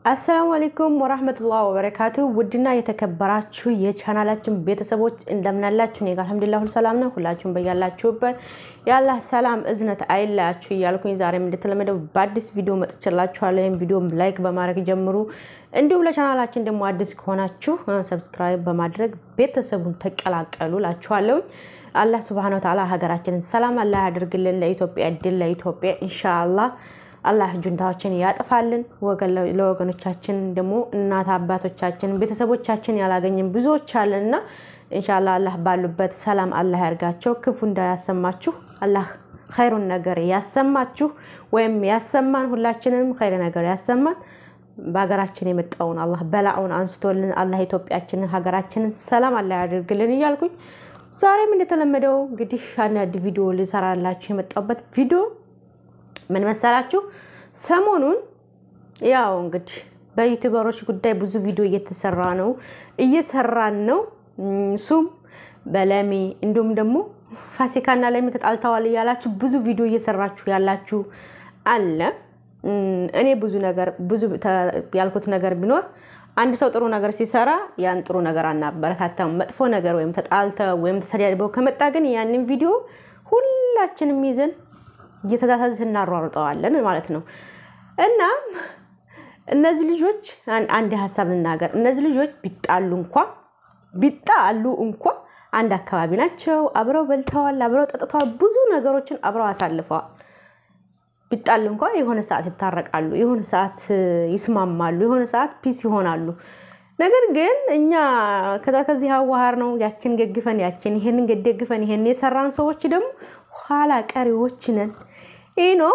አሰላሙ አለይኩም ወራህመቱላህ ወበረካቱ። ውድና የተከበራችሁ የቻናላችን ቤተሰቦች እንደምናላችሁ፣ እኔ ጋር አልሐምዱሊላህ ሁሉ ሰላም ነው። ሁላችሁም በያላችሁበት የአላህ ሰላም እዝነት አይለያችሁ እያልኩኝ ዛሬም እንደተለመደው በአዲስ ቪዲዮ መጥቼላችኋለሁ። ይህም ቪዲዮ ላይክ በማድረግ ጀምሩ። እንዲሁም ለቻናላችን ደግሞ አዲስ ከሆናችሁ ሰብስክራይብ በማድረግ ቤተሰቡን ተቀላቀሉ ላችኋለሁ። አላህ ስብሐነ ወተዓላ ሀገራችንን ሰላም አላህ ያደርግልን። ለኢትዮጵያ ድል ለኢትዮጵያ ኢንሻአላህ አላህ ጁንታዎችን ያጥፋልን። ለወገኖቻችን ደግሞ እናት አባቶቻችን ቤተሰቦቻችን ያላገኝን ብዙዎች አለንና ኢንሻአላህ አላህ ባሉበት ሰላም አላህ ያርጋቸው። ክፉ እንዳያሰማችሁ አላህ ኸይሩን ነገር ያሰማችሁ ወይም ያሰማን። ሁላችንም ኸይር ነገር ያሰማን። በሀገራችን የመጣውን አላህ በላውን አንስቶልን አላህ ኢትዮጵያችንን ሀገራችንን ሰላም አላህ ያደርግልን እያልኩኝ ዛሬም እንደተለመደው እንግዲህ አንድ ቪዲዮ ልሰራላችሁ የመጣሁበት ቪዲዮ ምን መሰላችሁ? ሰሞኑን ያው እንግዲህ በዩቲዩበሮች ጉዳይ ብዙ ቪዲዮ እየተሰራ ነው እየሰራን ነው። እሱም በለሚ እንዲሁም ደግሞ ፋሲካና ለሚ ተጣልተዋል እያላችሁ ብዙ ቪዲዮ እየሰራችሁ ያላችሁ አለ። እኔ ብዙ ነገር ብዙ ያልኩት ነገር ቢኖር አንድ ሰው ጥሩ ነገር ሲሰራ ያን ጥሩ ነገር አናበረታታም። መጥፎ ነገር ወይም ተጣልተ ወይም ተሰዳድበው ከመጣ ግን ያንን ቪዲዮ ሁላችንም ይዘን እየተዛዛዝ እናሯሩጠዋለን ማለት ነው። እና እነዚህ ልጆች አንድ ሀሳብ ልናገር። እነዚህ ልጆች ቢጣሉ እንኳ ቢጣሉ እንኳ አንድ አካባቢ ናቸው። አብረው በልተዋል፣ አብረው ጠጥተዋል፣ ብዙ ነገሮችን አብረው አሳልፈዋል። ቢጣሉ እንኳ የሆነ ሰዓት ይታረቃሉ፣ የሆነ ሰዓት ይስማማሉ፣ የሆነ ሰዓት ፒስ ይሆናሉ። ነገር ግን እኛ ከዛ ከዚህ አዋሃር ነው ያችን ደግፈን ያችን ይሄንን ደግፈን ይሄን የሰራን ሰዎች ደግሞ ኋላ ቀሪዎች ነን። ይህ ነው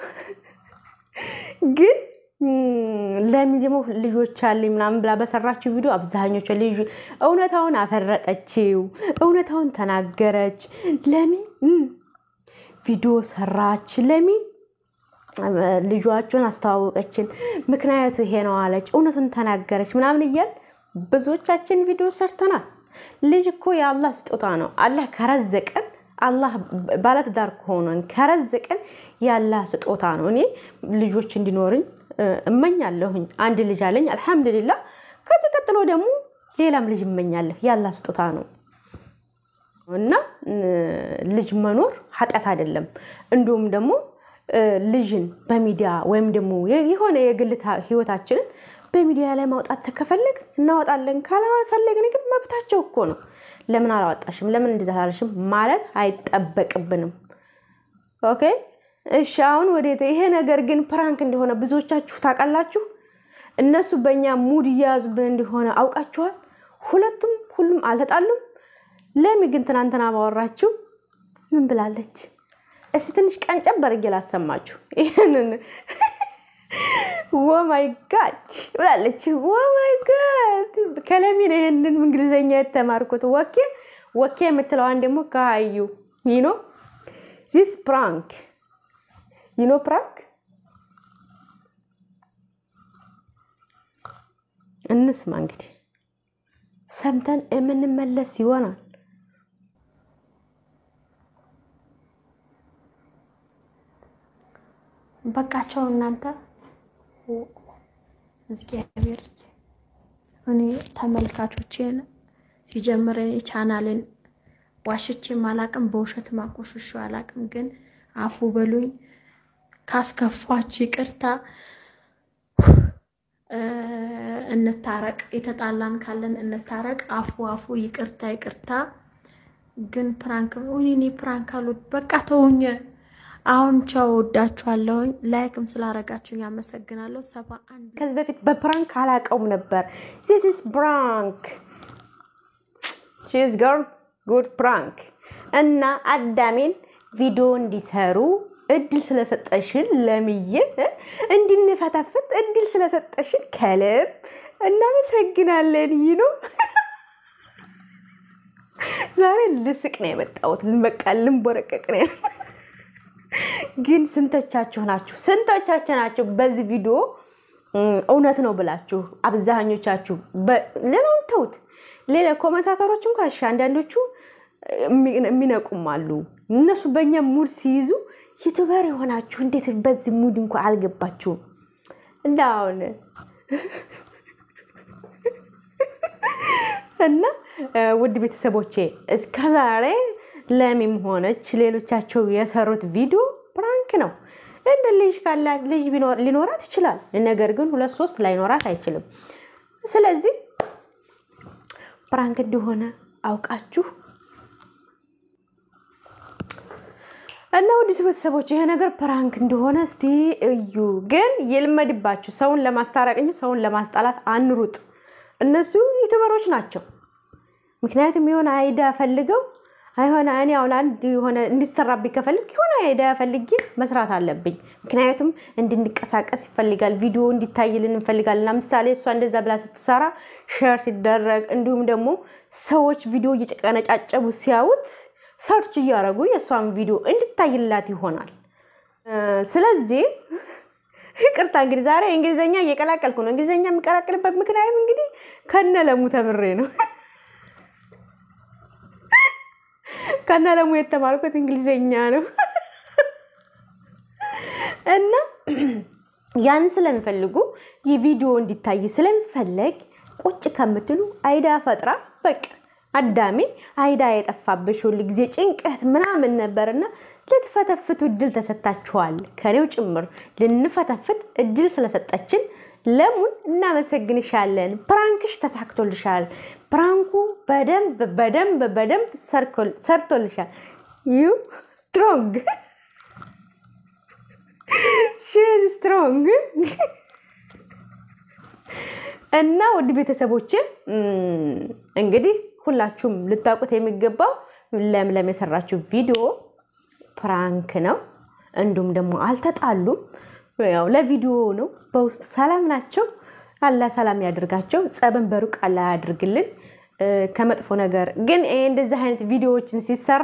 ግን ለሚ ደግሞ ልጆች አለኝ ምናምን ብላ በሰራችው ቪዲዮ አብዛኞቹ ልጅ እውነታውን አፈረጠችው፣ እውነታውን ተናገረች። ለሚ ቪዲዮ ሰራች፣ ለሚ ልጇቸውን አስተዋወቀችን፣ ምክንያቱ ይሄ ነው አለች፣ እውነቱን ተናገረች ምናምን እያል ብዙዎቻችን ቪዲዮ ሰርተናል። ልጅ እኮ የአላህ ስጦታ ነው። አላህ ከረዘቀን አላህ ባለትዳር ከሆነን ከረዘቀን ያላህ ስጦታ ነው። እኔ ልጆች እንዲኖርኝ እመኛለሁኝ። አንድ ልጅ አለኝ አልሐምዱሊላ። ከዚህ ቀጥሎ ደግሞ ሌላም ልጅ እመኛለሁ። ያላህ ስጦታ ነው እና ልጅ መኖር ኃጢአት አይደለም። እንዲሁም ደግሞ ልጅን በሚዲያ ወይም ደግሞ የሆነ የግል ህይወታችንን በሚዲያ ላይ ማውጣት ከፈለግ እናወጣለን፣ ካላፈለግን ግን መብታቸው እኮ ነው። ለምን አላወጣሽም? ለምን እንደዛ አላለሽም? ማለት አይጠበቅብንም። ኦኬ እሺ። አሁን ወዴት? ይሄ ነገር ግን ፕራንክ እንደሆነ ብዙዎቻችሁ ታውቃላችሁ። እነሱ በእኛ ሙድ እየያዙብን እንደሆነ አውቃችኋል። ሁለቱም ሁሉም አልተጣሉም። ለሚ ግን ትናንትና ባወራችሁ ምን ብላለች? እስቲ ትንሽ ቀንጨብ አድርጌ ላሰማችሁ ይህንን ወማይ ጋድ ብላለች። ወማይ ጋድ ከለሚ ነው ይህንን እንግሊዝኛ የተማርኩት። ወኬ ወኬ የምትለዋን ደግሞ ከሀዩ ይኖ ዚስ ፕራንክ ይኖ ፕራንክ እንስማ እንግዲህ ሰምተን የምንመለስ ይሆናል። በቃቸው እናንተ እግዚአብሔር እኔ ተመልካቾቼን ሲጀምር እኔ ቻናልን ዋሽቼም አላቅም፣ በውሸት ማቆሽሾ አላቅም። ግን አፉ በሉኝ፣ ካስከፋችሁ ይቅርታ፣ እንታረቅ፣ የተጣላን ካለን እንታረቅ። አፉ አፉ ይቅርታ ይቅርታ። ግን ፕራንክ እኔ ፕራንክ አሉት። በቃ ተውኝ። አሁን ቻው፣ ወዳችኋለሁኝ። ላይክም ስላረጋችሁኝ ያመሰግናለሁ። ሰባ አንድ ከዚህ በፊት በፕራንክ አላቀውም ነበር። ዚስ ኢዝ ፕራንክ ሺዝ ገርል ጉድ ፕራንክ እና አዳሜን ቪዲዮ እንዲሰሩ እድል ስለሰጠሽን ለምዬ እንድንፈታፍት እድል ስለሰጠሽን ከልብ እናመሰግናለን። ይህ ነው ዛሬ ልስቅ ነው የመጣሁት። በቃ ልንቦረቀቅ ነው ግን ስንቶቻችሁ ናችሁ? ስንቶቻችሁ ናችሁ በዚህ ቪዲዮ እውነት ነው ብላችሁ? አብዛኞቻችሁ ሌላውን ተውት። ሌላ ኮመንታተሮች እንኳ እሺ፣ አንዳንዶቹ የሚነቁም አሉ። እነሱ በእኛ ሙድ ሲይዙ ዩቱበር የሆናችሁ እንዴት በዚህ ሙድ እንኳ አልገባችሁም? እንደ አሁን እና ውድ ቤተሰቦቼ እስከዛሬ ለሚም ሆነች ሌሎቻቸው የሰሩት ቪዲዮ ፕራንክ ነው። እንደ ልጅ ካላት ልጅ ሊኖራት ይችላል። ነገር ግን ሁለት ሶስት ላይኖራት አይችልም። ስለዚህ ፕራንክ እንደሆነ አውቃችሁ እና ውድ ቤተሰቦች ይሄ ነገር ፕራንክ እንደሆነ እስቲ እዩ። ግን ይልመድባችሁ። ሰውን ለማስታረቅ እንጂ ሰውን ለማስጣላት አንሩጥ። እነሱ ዩቱበሮች ናቸው። ምክንያቱም የሆነ አይዳ ፈልገው አይሆነ እኔ አሁን አንድ የሆነ እንዲሰራብኝ ከፈልግ የሆነ አይዳ ፈልጌ መስራት አለብኝ። ምክንያቱም እንድንቀሳቀስ ይፈልጋል፣ ቪዲዮ እንዲታይልን እንፈልጋለን። ለምሳሌ እሷ እንደዛ ብላ ስትሰራ ሼር ሲደረግ እንዲሁም ደግሞ ሰዎች ቪዲዮ እየጨቀነጫጨቡ ሲያዩት ሰርች እያደረጉ የእሷን ቪዲዮ እንድታይላት ይሆናል። ስለዚህ ይቅርታ እንግዲህ ዛሬ እንግሊዝኛ እየቀላቀልኩ ነው። እንግሊዝኛ የሚቀላቀልበት ምክንያት እንግዲህ ከነ ለሙ ተምሬ ነው። ከነ ለሙ የተማርኩት እንግሊዝኛ ነው እና ያንን ስለሚፈልጉ የቪዲዮ እንዲታይ ስለሚፈለግ ቁጭ ከምትሉ አይዳ ፈጥራ በቃ አዳሜ አይዳ የጠፋብሽ ሁል ጊዜ ጭንቀት ምናምን ነበርና ልትፈተፍቱ እድል ተሰጥታችኋል። ከኔው ጭምር ልንፈተፍት እድል ስለሰጠችን ለሙን እናመሰግንሻለን። ፕራንክሽ ተሳክቶልሻል። ፕራንኩ በደንብ በደንብ በደንብ ሰርቶልሻል። ዩ ስትሮንግ ሺዝ ስትሮንግ እና ውድ ቤተሰቦች እንግዲህ ሁላችሁም ልታውቁት የሚገባው ለምለም የሰራችው ቪዲዮ ፕራንክ ነው። እንዲሁም ደግሞ አልተጣሉም። ያው ለቪዲዮ ነው። በውስጥ ሰላም ናቸው። አላህ ሰላም ያደርጋቸው። ጸብን በሩቅ አላህ ያድርግልን ከመጥፎ ነገር። ግን እንደዚህ አይነት ቪዲዮዎችን ሲሰራ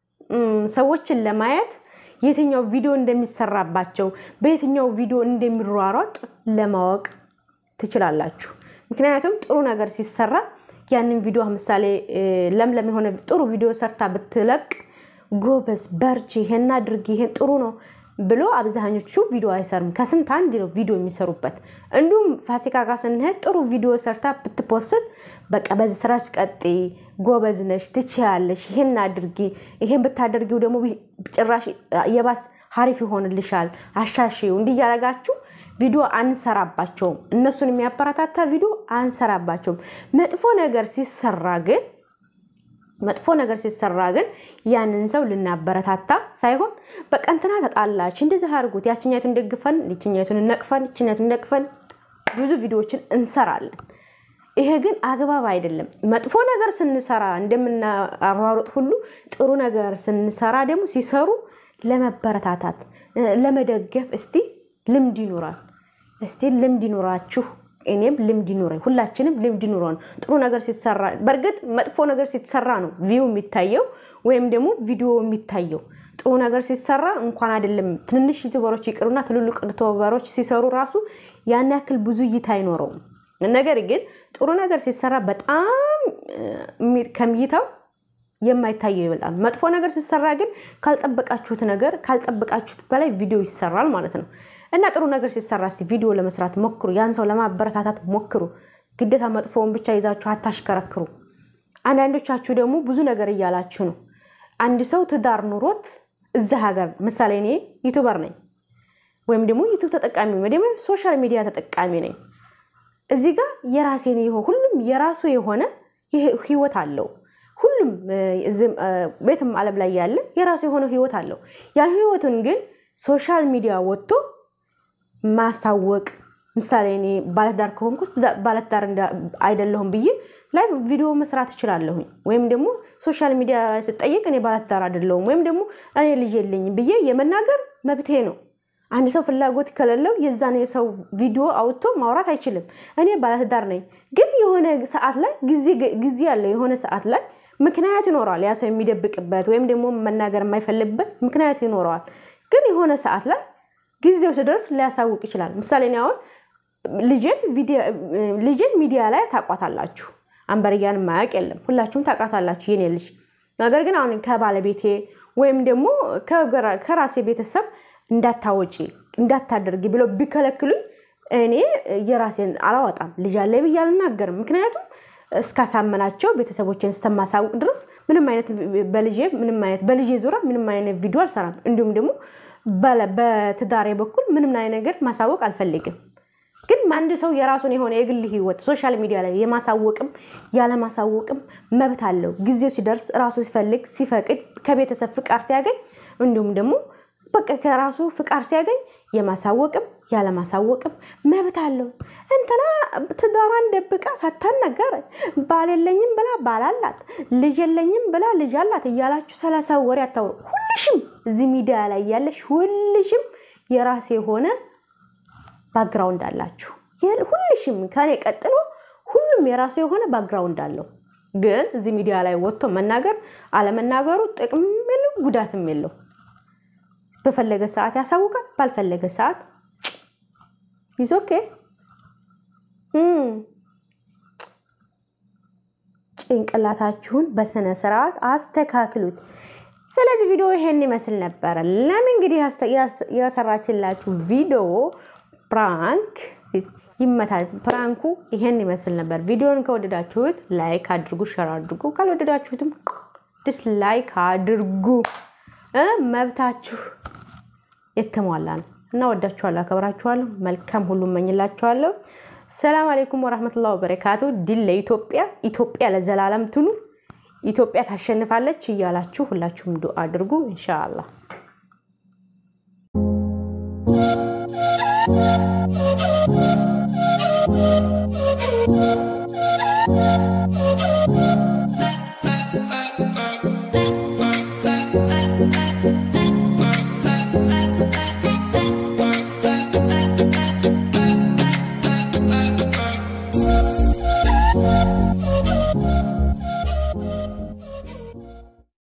ሰዎችን ለማየት የትኛው ቪዲዮ እንደሚሰራባቸው በየትኛው ቪዲዮ እንደሚሯሯጥ ለማወቅ ትችላላችሁ። ምክንያቱም ጥሩ ነገር ሲሰራ ያንን ቪዲዮ ምሳሌ ለምለም የሆነ ጥሩ ቪዲዮ ሰርታ ብትለቅ ጎበዝ፣ በርቺ፣ ይሄን አድርጊ፣ ይሄን ጥሩ ነው ብሎ አብዛኞቹ ቪዲዮ አይሰሩም። ከስንት አንድ ነው ቪዲዮ የሚሰሩበት። እንዲሁም ፋሲካ ጋር ስንሄድ ጥሩ ቪዲዮ ሰርታ ብትፖስት በቃ በዚህ ስራች ቀጤ፣ ጎበዝ ነሽ፣ ትችያለሽ፣ ይሄን አድርጊ፣ ይሄን ብታደርጊው ደግሞ ጭራሽ የባስ ሀሪፍ ይሆንልሻል፣ አሻሽው እንዲህ እያደረጋችሁ ቪዲዮ አንሰራባቸውም። እነሱን የሚያበረታታ ቪዲዮ አንሰራባቸውም። መጥፎ ነገር ሲሰራ ግን መጥፎ ነገር ሲሰራ ግን ያንን ሰው ልናበረታታ ሳይሆን በቃ እንትና ተጣላች እንደዚህ አድርጉት፣ ያችኛቱን ደግፈን ይችኛቱን ነቅፈን ይችኛቱን ነቅፈን ብዙ ቪዲዮዎችን እንሰራለን። ይሄ ግን አግባብ አይደለም። መጥፎ ነገር ስንሰራ እንደምናሯሩጥ ሁሉ ጥሩ ነገር ስንሰራ ደግሞ ሲሰሩ ለመበረታታት ለመደገፍ እስቲ ልምድ ይኖራል። እስቲ ልምድ ይኖራችሁ እኔም ልምድ ይኑረኝ፣ ሁላችንም ልምድ ይኑረን። ጥሩ ነገር ሲሰራ በእርግጥ መጥፎ ነገር ሲሰራ ነው ቪው የሚታየው ወይም ደግሞ ቪዲዮ የሚታየው። ጥሩ ነገር ሲሰራ እንኳን አይደለም ትንንሽ ዩቱበሮች ይቅሩና ትልልቅ ዩቱበሮች ሲሰሩ ራሱ ያን ያክል ብዙ እይታ አይኖረውም። ነገር ግን ጥሩ ነገር ሲሰራ በጣም ከእይታው የማይታየው ይበልጣል። መጥፎ ነገር ሲሰራ ግን ካልጠበቃችሁት ነገር ካልጠበቃችሁት በላይ ቪዲዮ ይሰራል ማለት ነው። እና ጥሩ ነገር ሲሰራ እስቲ ቪዲዮ ለመስራት ሞክሩ። ያን ሰው ለማበረታታት ሞክሩ። ግዴታ መጥፎውን ብቻ ይዛችሁ አታሽከረክሩ። አንዳንዶቻችሁ ደግሞ ብዙ ነገር እያላችሁ ነው። አንድ ሰው ትዳር ኑሮት እዛ ሀገር ምሳሌ እኔ ዩቱበር ነኝ ወይም ደግሞ ዩቱብ ተጠቃሚ ወይ ደግሞ ሶሻል ሚዲያ ተጠቃሚ ነኝ። እዚህ ጋር የራሴን ሁሉም የራሱ የሆነ ህይወት አለው። ሁሉም ቤትም ዓለም ላይ ያለ የራሱ የሆነ ህይወት አለው። ያን ህይወቱን ግን ሶሻል ሚዲያ ወጥቶ ማስታወቅ ምሳሌ እኔ ባለትዳር ከሆንኩ ባለትዳር አይደለሁም ብዬ ላይ ቪዲዮ መስራት እችላለሁኝ። ወይም ደግሞ ሶሻል ሚዲያ ላይ ስጠየቅ እኔ ባለትዳር አይደለሁም ወይም ደግሞ እኔ ልጅ የለኝም ብዬ የመናገር መብቴ ነው። አንድ ሰው ፍላጎት ከሌለው የዛን የሰው ቪዲዮ አውጥቶ ማውራት አይችልም። እኔ ባለትዳር ነኝ፣ ግን የሆነ ሰዓት ላይ ጊዜ ያለው የሆነ ሰዓት ላይ ምክንያት ይኖረዋል። ያ ሰው የሚደብቅበት ወይም ደግሞ መናገር የማይፈልግበት ምክንያት ይኖረዋል። ግን የሆነ ሰዓት ላይ ጊዜው ሲደርስ ሊያሳውቅ ይችላል። ምሳሌ እኔ አሁን ልጅን ሚዲያ ላይ ታቋታላችሁ። አንበርያን ማያውቅ የለም፣ ሁላችሁም ታውቃታላችሁ የኔ ልጅ። ነገር ግን አሁን ከባለቤቴ ወይም ደግሞ ከራሴ ቤተሰብ እንዳታወጪ እንዳታደርጊ ብለው ቢከለክሉኝ እኔ የራሴን አላወጣም። ልጅ አለ ብዬ አልናገርም። ምክንያቱም እስካሳመናቸው ቤተሰቦችን እስከማሳውቅ ድረስ ምንም አይነት በልጄ ምንም አይነት በልጄ ዙሪያ ምንም አይነት ቪዲዮ አልሰራም። እንዲሁም ደግሞ በትዳሬ በኩል ምንም አይነት ነገር ማሳወቅ አልፈልግም። ግን አንድ ሰው የራሱን የሆነ የግል ህይወት ሶሻል ሚዲያ ላይ የማሳወቅም ያለማሳወቅም መብት አለው። ጊዜው ሲደርስ ራሱ ሲፈልግ ሲፈቅድ ከቤተሰብ ፍቃድ ሲያገኝ እንዲሁም ደግሞ በቃ ከራሱ ፍቃድ ሲያገኝ የማሳወቅም ያለማሳወቅም መብት አለው። እንትና ትዳሯን ደብቃ ሳታናገር ባል የለኝም ብላ ባል አላት፣ ልጅ የለኝም ብላ ልጅ አላት እያላችሁ ሰላሳ ወሬ አታውሩ። ሁልሽም እዚህ ሚዲያ ላይ ያለሽ ሁልሽም የራሴ የሆነ ባክግራውንድ አላችሁ። ሁልሽም ከኔ ቀጥሎ ሁሉም የራሱ የሆነ ባክግራውንድ አለው። ግን እዚህ ሚዲያ ላይ ወጥቶ መናገር አለመናገሩ ጥቅም የለው ጉዳትም የለው። በፈለገ ሰዓት ያሳውቃል፣ ባልፈለገ ሰዓት ይዞ ኦኬ። ጭንቅላታችሁን በስነ ስርዓት አስተካክሉት። ስለዚህ ቪዲዮ ይሄን ይመስል ነበረ። ለምን እንግዲህ የሰራችላችሁ ቪዲዮ ፕራንክ ይመታል። ፕራንኩ ይሄን ይመስል ነበር። ቪዲዮን ከወደዳችሁት ላይክ አድርጉ፣ ሸር አድርጉ። ካልወደዳችሁትም ዲስላይክ አድርጉ። መብታችሁ የተሟላ ነው እና ወዳችኋለሁ፣ አከብራችኋለሁ። መልካም ሁሉ እመኝላችኋለሁ። ሰላም አሌይኩም ወራህመቱላሂ ወበረካቱ። ድል ለኢትዮጵያ፣ ኢትዮጵያ ለዘላለም ትኑር፣ ኢትዮጵያ ታሸንፋለች እያላችሁ ሁላችሁም ዱአ አድርጉ ኢንሻአላህ።